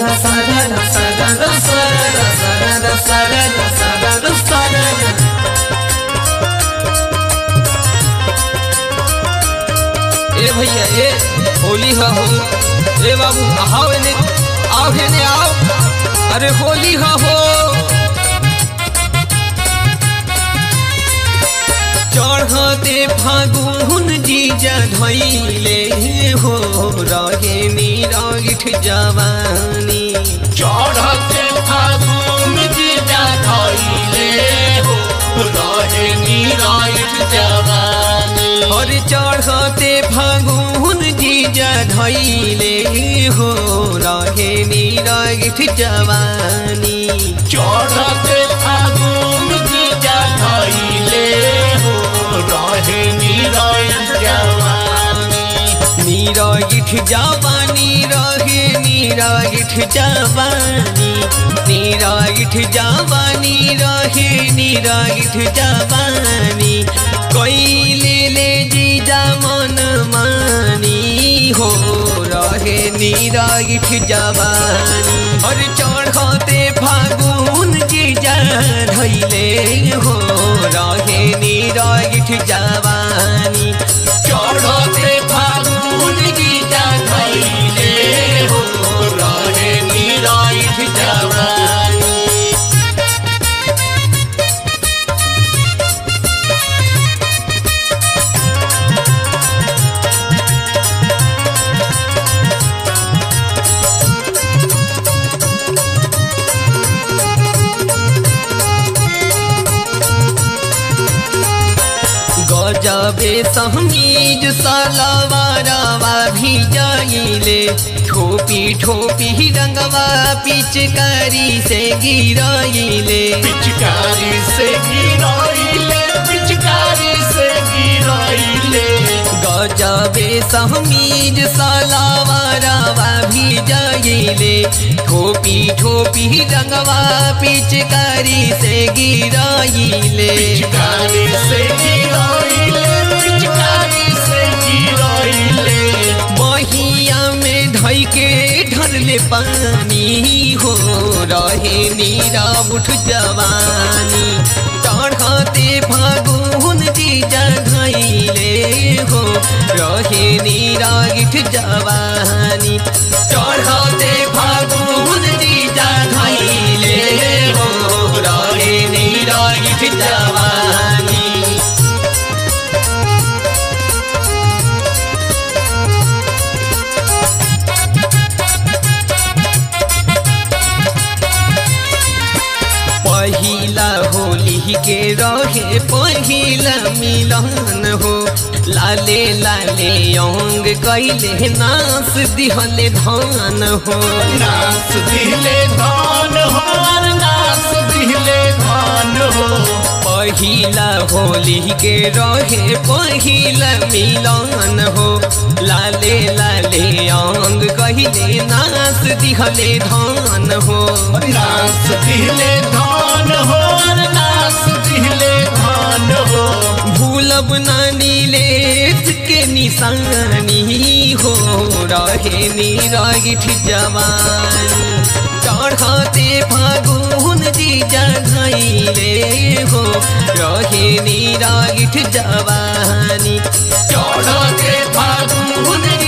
sarara sarara sarara sarara sarara sarara sarara ए भैया ए होली हा हो ए बाबू आओ एने आओ एने आओ अरे होली हा हो चढ़ते फागुन जीजा धैले हो रहे निरागिठ जवानी चढ़ते फागुन जीजा धैले हो रहे निरायुध जवानी और चढ़ते फागुन जीजा धैले हो रहे निरागिठ जवानी चढ़ते फागुन जीजा धैले हो रहे निरायुध जवानी निरागिठ जवानी रहे निरागिठ जवानी निरागिठ जवानी रहे निरागिठ जवानी कैले ले जीजा मन मानी हो रहे निरागिठ जवानी और चढ़ते फागुन जीजा धैले हो रहे निरागिठ जवानी चढ़ते फागुन गीता धैले हो रहे निरायुध जवानी गजबे समीज सलवारवा भी जाइले ठोपी ठोपी रंगवा पिचकारी से गिराइले पिचकारी से गिराइले पिचकारी से गिराइले गजबे समीज सलवारवा भी जाइले ठोपी ठोपी रंगवा पिचकारी से गिराइले पिचकारी से गिराइले पिचकारी से गिराइले बहिया में धई के ढरले पानी हो रहे नीरा उठ जवानी चढ़ते फागुन जीजा धैले हो रहे नीरा गिठ जवानी चढ़ते फागुन जीजा धैले हो रहे नीरा गिठ जवानी पहिला होली के रहे पहिला मिलन हो लाले लाले अंग कैले नास दिहले धान हो नास दिले धान हो नास दिले धान हो पहिला होली के रहे पहिला मिलन हो लाले लाले अंग कहले नास दिहले धान हो नास दिले धान हो नास दिले धान हो भूलब नानी लेत के निशानी हो रहे निरागिठ जवानी चढ़ते फागुन जीजा धैले हो रहे निरागिठ जवानी चढ़ते फागुन